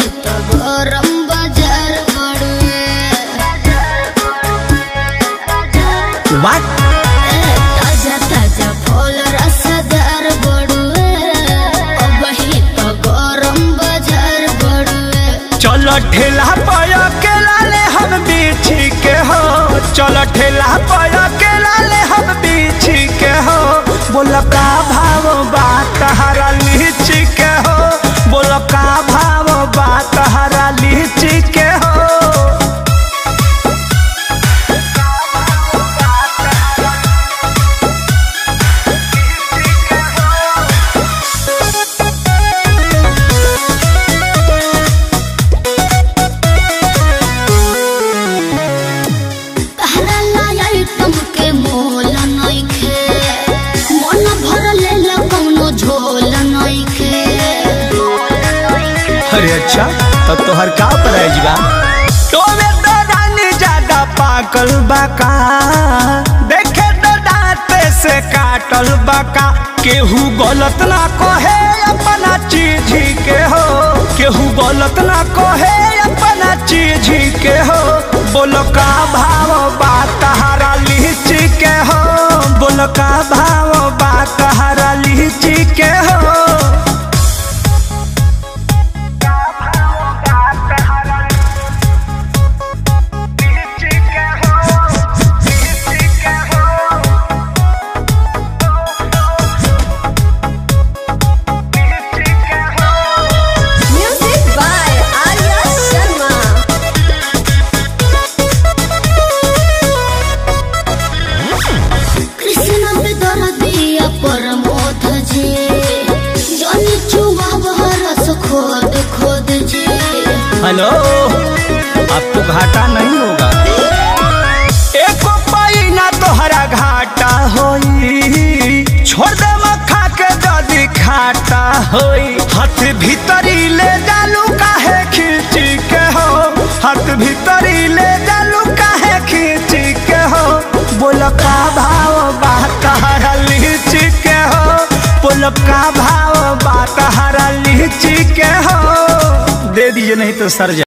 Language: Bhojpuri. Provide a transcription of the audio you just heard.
तो गरम बाजार बड़ुए वाट ताजा ताजा फल रसदार बड़ुए अबही तो गरम बाजार बड़ुए चलो ठेला पर केला ले हम बीछी के हो चलो ठेला पर केला ले हम बीछी के हो बोल का भाव बात हरा लीची के हो बोल का भाव बात हरा लीची के हो तहरा लायल तुमके मोल नइखे मन भर लेला कौनो झोल नइखे अरे अच्छा तो तोहर का प्राइज बा तोमे तो रानी ज्यादा पाकल बाका देखे तो दांते से काटल बाका केहू गलत ना कहे अपना चीज ही के हो केहू गलत ना कहे अपना चीज ही के हो बोलो का भाव बात हरा लीची के हो बोलो का भाव बात हरा लीची के हो म्यूजिक बाय आर्या शर्मा कृष्ण पे दर्दिया परमोध जी जनी चुवा बहरस खोद खोद जी हेलो आपको घाटा नहीं होगा एको पाई ना तोहरा घाटा होई छोड़ दे मखा के जदी खाटा होई हाथ भीतरी ले डालू काहे खींची के हो हाथ भीतरी ले डालू काहे खींची के हो बोल का भाव बात हरा लीची के हो बोल का भाव बात हरा लीची के हो दे दीजिए नहीं तो सर जा